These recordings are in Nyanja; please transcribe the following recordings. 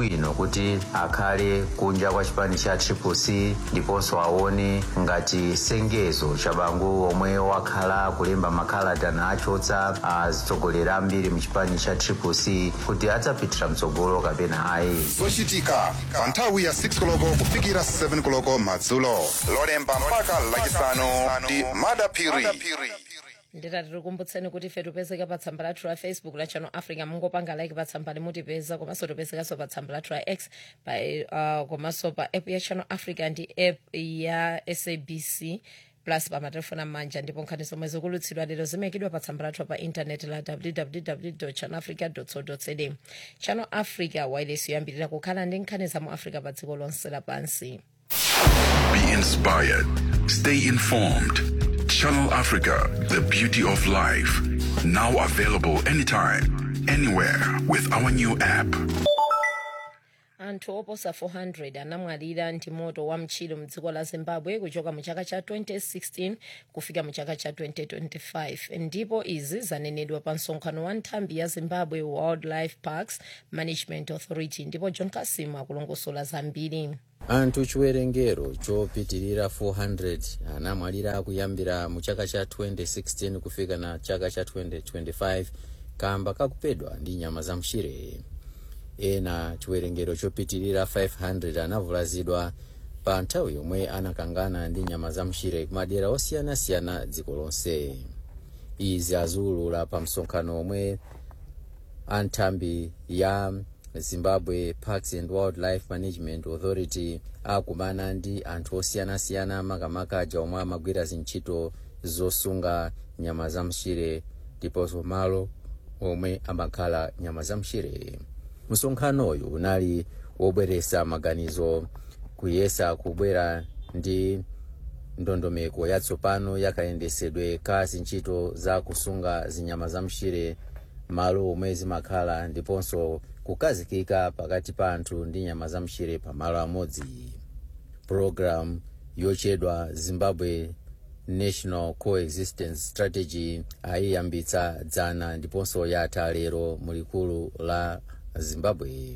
chabwino kuti akhale kunja kwa chipani cha triple c ndiponso aone ngati sengezo cha bangu omwe wakhala kulemba makalata nachotsa atsogoleri ambiri mu chipani cha triple c kuti adzapitira mtsogolo kapena ayi zochitika pa nthawi ya 6 koloko kufikira 7 koloko madzulo lolemba mpaka lachisanu ndi madapiri nditati tikumbutseni kuti ife tipezeka pa tsamba lathu la facebook la channel africa mungopanga like pa tsamba limutipeza komanso tipezekanso pa tsamba lathu la x pa, uh, komanso pa app ya channel africa ndi app ya sabc plus pa matelefoni amanja ndipo nkhani zomwe zikulutsidwa lero zimayikidwa pa tsamba lathu pa intaneti la www channel africa co za channel africa wireless yoyambirira kukhala ndi nkhani za mu africa pa dziko lonse lapansi Be inspired. Stay informed. Channel Africa, the beauty of life. Now available anytime, anywhere with our new app. anthu oposa 400 anamwalira ndi moto wa mtchire mdziko la zimbabwe kuchoka mu chaka cha 2016 kufika mu chaka cha 2025 ndipo izi zanenedwa pa msonkhano wa nthambi ya zimbabwe wildlife parks management authority ndipo john kasimu akulongosola zambiri anthu chiwerengero chopitirira 400 anamwalira kuyambira mu chaka cha 2016 kufika na chaka cha 2025 kamba kakupedwa ndi nyama za mchire ena chiwerengero chopitirira 500 anavulazidwa pa nthawi yomwe anakangana ndi nyama za mchire kumadera osiyanasiyana dziko lonse izi aziwulula pa msonkhano omwe anthambi ya zimbabwe parks and wildlife management authority akumana ndi anthu osiyanasiyana makamaka aja omwe amagwira zintchito zosunga nyama za mchire ndiponso malo omwe amakhala nyama za mchire msonkhanoyu unali wobweresa maganizo kuyesa kubwera ndi ndondomeko yatsopano yakayendesedwe ka zintchito za kusunga zinyama za mchire malo omwe zimakhala ndiponso kukazikika pakati pa anthu ndi nyama za mchire pamalo amodzi program yochedwa zimbabwe national coexistence strategy ayiyambitsa dzana ndiponso yatha lero mulikulu la zimbabwe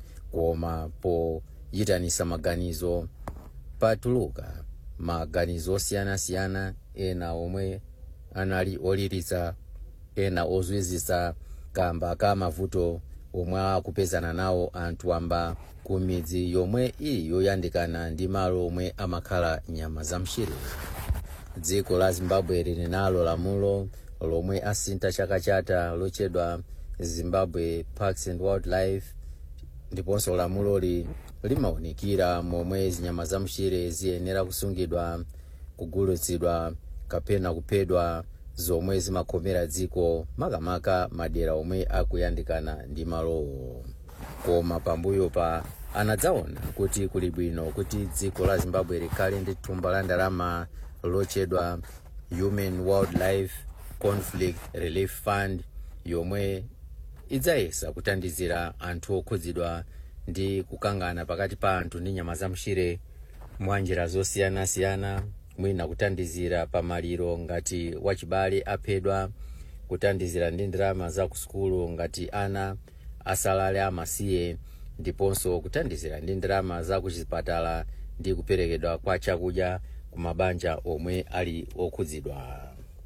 koma poyitanisa maganizo patuluka maganizo osiyanasiyana ena omwe anali oliritsa ena ozwizisa kamba ka mavuto omwe akupezana nawo anthu amba ku midzi yomwe ili yoyandikana ndi malo omwe amakhala nyama za mchire dziko la zimbabwe lili nalo lamulo lomwe asintha chaka chatha lochedwa zimbabwe parks and wildlife ndiponso lamuloli limawunikira momwe zinyama za mchire ziyenera kusungidwa kugulitsidwa kapena kuphedwa zomwe zimakomera dziko makamaka madera omwe akuyandikana ndi malowo koma pambuyo pa anadzaona kuti kuli bwino kuti dziko la zimbabwe likhale ndi thumba la ndalama lochedwa human wildlife conflict relief fund yomwe idzayesa kuthandizira anthu okhudzidwa ndi kukangana pakati pa anthu ndi nyama za mchire mwa njira zosiyanasiyana mwina kuthandizira pamaliro ngati wachibale aphedwa kuthandizira ndi ndalama za kusukulu ngati ana asalale amasiye ndiponso kuthandizira ndi ndalama za kuchipatala ndi kuperekedwa kwa chakudya ku mabanja omwe ali okhudzidwa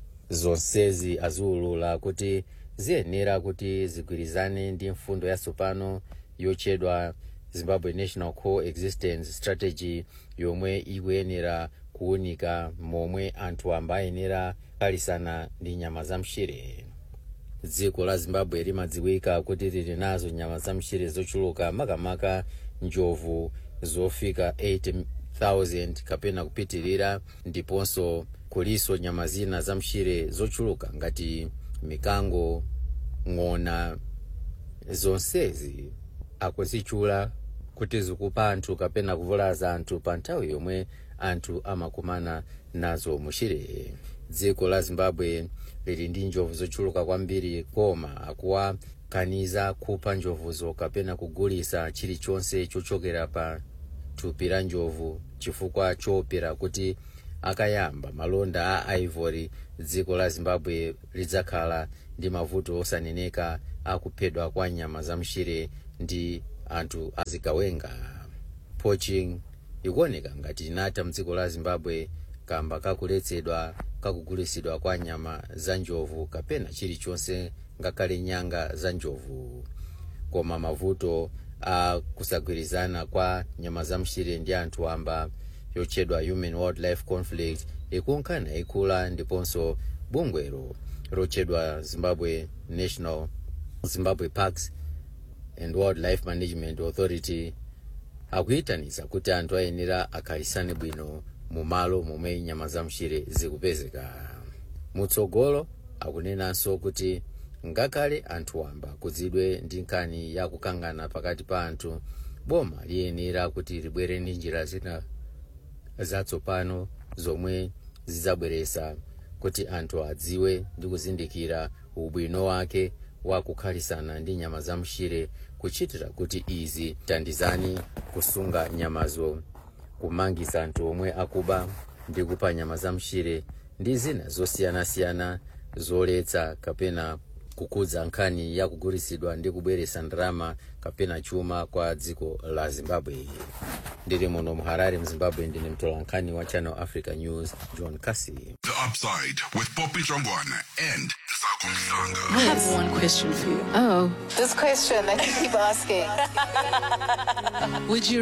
zonsezi aziwulula kuti ziyenera kuti zigwirizane ndi mfundo yatsopano yochedwa zimbabwe national coexistence strategy yomwe ikuyenera kuwunika momwe anthu amba ayenera kukalisana ndi nyama za mchire dziko la zimbabwe limadziwika kuti lili nazo nyama za mchire zochuluka makamaka njovu zofika 80,000 kapena kupitirira ndiponso kuliso nyama zina za mchire zochuluka ngati mikango ng'ona zonsezi akuzitchula kuti zikupha anthu kapena kuvulaza anthu pa nthawi yomwe anthu amakumana nazo muchire dziko la zimbabwe lili ndi njovu zochuluka kwambiri koma akuwakaniza kupha njovuzo kapena kugulisa chilichonse chochokera pa thupi la njovu chifukwa choopera kuti akayamba malonda a ivory dziko la zimbabwe lidzakhala ndi mavuto osaneneka akuphedwa kwa nyama za mchire ndi anthu azikawenga poaching ikuoneka ngati inatha mdziko la zimbabwe kamba kakuletsedwa kakugulisidwa kwa nyama za njovu kapena chilichonse ngakhale nyanga za njovu koma mavuto a kusagwirizana kwa nyama za mchire ndi anthu amba yotchedwa human wildlife conflict ikunkhana ikula ndiponso bungwero lotchedwa zimbabwe national zimbabwe parks and wildlife management authority akuyitaniza kuti anthu ayenera akhalisane bwino mu malo momwe nyama za mchire zikupezeka mutsogolo akunenanso kuti ngakhale anthu wamba kudzidwe ndi nkhani ya kukangana pakati pa anthu boma liyenera kuti libwere ndi njira zina zatsopano zomwe zidzabweresa kuti anthu adziwe ndi kuzindikira ubwino wake wa kukhalisana ndi nyama za mchire kuchitira kuti izi tandizani kusunga nyamazo kumangisa anthu omwe akuba ndi kupha nyama za mchire ndi zina zosiyanasiyana zoletsa kapena kukudza nkhani ya kugulisidwa ndi kubweresa ndalama kapena chuma kwa dziko la zimbabwe ndili muno mu harare mzimbabwe ndine mtolankhani wa channel africa news john casey The Upside with Poppy Jongwana and Sako Mhlanga. I have one question for you. Oh. This question that you keep asking. Would you